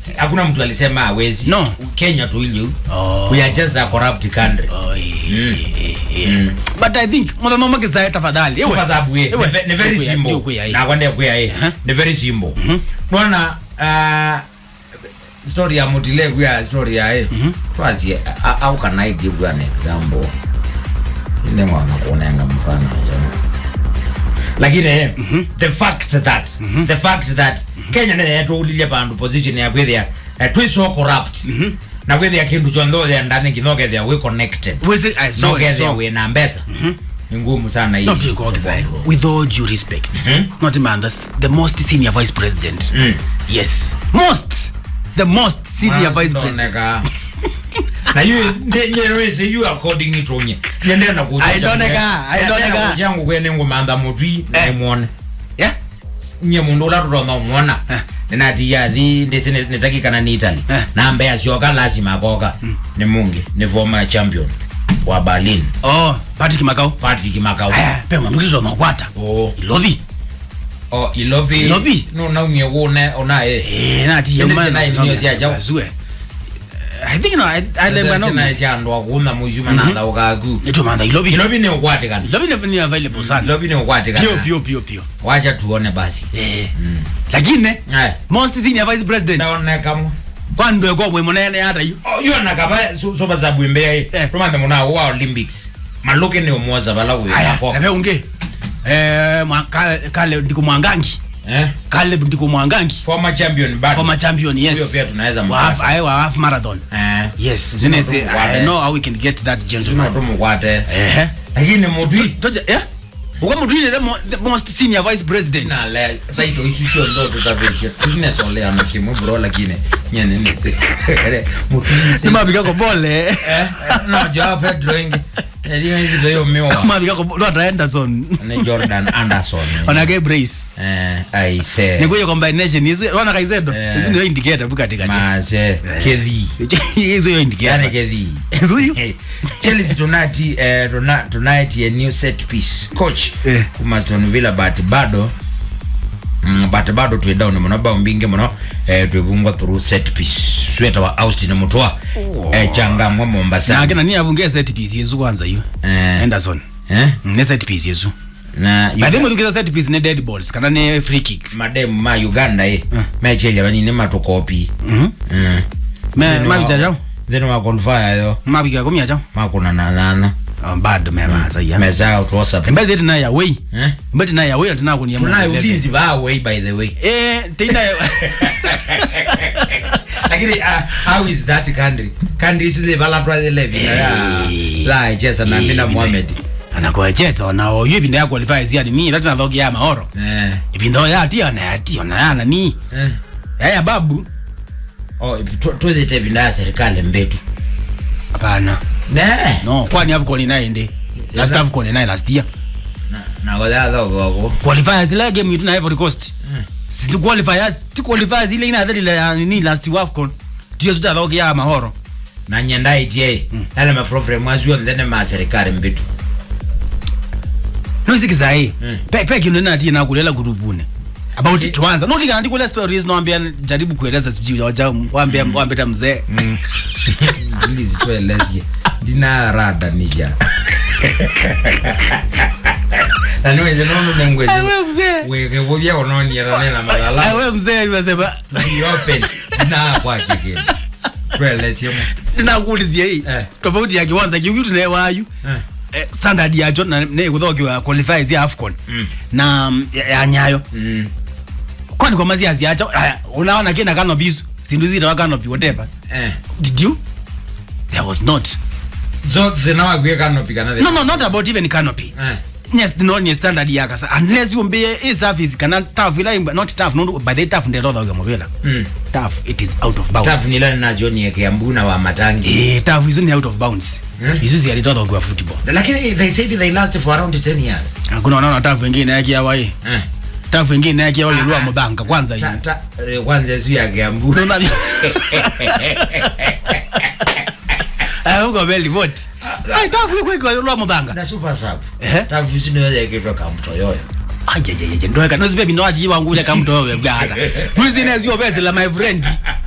Si- hakuna mtu alisema hawezi No. kenya tu ile Oh. we are just a corrupt country Oh, eh, eh, eh. but i think muthamama makizae tafadhali kwa sababu ye Ewe, ni ve- ni very ndio kuya- simple ndio kuya, eh. na kwende kuya ye Aha. ni very simple nona uh, story ya mutile kuya story ya ye twasi how can i give you an example ine mwana kuonenga mfano jana lakini eh, the fact that the fact that kenya ne yatoulilie pandu position ya kwithia uh, twi so corrupt na kwithia kindu chonthe ndani kinokethia we connected Wezi- I saw it, nokethia so- we na mbeca ni ngumu sana hii not to go exile. with all due respect not man that's the most senior vice president Mm. yes most the most senior vice president Ndoneka. na yu nyerese yu according to nye nyendena kuja Aindoneka, aindoneka. jangu kwene ngumantha mutwi Eh. nimwone yeah nye mundu ula tutonga mwona Eh. ninati yathi ndisi nitakikana ni italy Eh. na mbea sioka lazima akoka ni mungi ni former champion wa berlin oh patrick makau patrick makau aya pe mundu kizo nokwata o ilobi o ilobi Ilobi? no naumie kune onae eh nati Ndio sina ili nyo cia jau. azue i think no i i remember no sina ciandu akuma mujuma na thaukaku eto manda ilobi ilobi ni ukwatikana ilobi ni ni available sana ilobi ni ukwatikana pio pio pio pio wacha tuone basi eh lakini Aya. most senior vice president ndaonekamwe kwa ndo kwa mwe munene hata yu yona kaba soba za bwembea Eh. ye tumanthe muna wa olympics maluke ni umwoza bala we aya ako nabe unge eh mwa- Ka- kale ndiko mwangangi eh kale ndiko mwangangi former champion but former champion yes Huyo pia tunaweza wa half mpata. I wa half marathon eh yes Lazima Nene say, tumukwate. i know how we can get that tuma gentleman tumukwate eh lakini mutwi toja eh uko mudwini the, mo, the most senior vice president na le taito ichucho ndo tutaveche tune sole ana kimu bro lakini nyene ni se mutwi ni mabika ko bole eh no jo pedro ingi ndio hizi ndio miwa mabika ko not Anderson ni jordan anderson onage brace eh i say ni kuyo combination hizo wana kaizedo Eh. hizo ndio indicator bukati kati maze kethi hizo yo yani indicator kethi hizo yo Hey, Chelsea tonight eh, tuna- tonight a new set piece coach Eh. kuma Aston Villa but bado mm, but bado twi down muno bao mbingi muno eh, twivungwa through set piece sweta wa Austin Mutwa eh, changamwe na Mombasa kina ni abunge set piece yezu kwanza hiyo eh, Anderson eh, ne set piece yezu na by the way tukiza set piece ne dead balls kana ne free kick mademu ma Uganda eh, mechelia vanini matukopi mhm mm. me mabija jao then wa qualify yo mabika komia jao makuna na nana Ah, bado memaza ya mezao tu WhatsApp mbele zetu nayo away eh mbele nayo away tuna kunia tunayo ulinzi ba way by the way eh tena lakini uh, how is that country country isize balatwa ile vina ya la chesa na mina Mohamed anakoecheza na oyo ibinda ya qualify zia ni mimi tata thogi ya maoro eh ibinda ya ati na ati na yana ni eh haya babu oh tuze te vina serikali mbetu hapana ne no kwani AFCON naye ndi last Yana- AFCON naye last year na na wala dogo qualifiers ile game yetu na Ivory Coast si tu qualifiers tu qualifiers ile ina dhali la nini last AFCON ndio tuta thogi ya mahoro na nyenda itie yale mafrofre mwazio ndene ma serikali mbetu no sikiza hii Mm. pe pe kino na ati na kulela kurubune about kwanza no liga ndi kule stories no ambia jaribu kueleza sijui waja waambia waambia mzee ili zitoelezie ndina rada nija na niweze nono nengwezi Ewe mzee weke vuvya unoniera nena malala awe mzee nimesema Be open na kwa kike tuelezie mu nakuulizia hii Eh. tofauti ya kiwanza kiuyu tunaye wayu eh eh, standard yacho na ne kuthokiwa qualifiers ya AFCON Mm. na mm, ya, ya nyayo mm kwani kwa maziazi yacho aya, unaona kina kanopi sindu zita kanopi whatever eh did you there was not so zinawa kwe kano pikana no no not about even canopy eh yes no ni standard yakasa unless you be a service kana tough ila not tough no by the tough ndelo though mobile mm tough it is out of bounds tafu nila nazo ni yake mbuna wa matangi eh tough is out of bounds Hmm? hizo zi alitoa kwa football lakini they said they last for around 10 years hakuna unaona tough wengine yake hawa hii eh tough wengine yake hawa ilua Ah, mbanka kwanza hii ta, ta, eh, kwanza yesu yake mbuna unaona ah uko beli vote ai tough yuko kwa ilua mbanka na super sub Eh? tafu sino yake kutoka mto yoyo ajejeje ndoeka nozibe bino ati wangu ile kamto wewe bwana mwizi nezio bese la my friend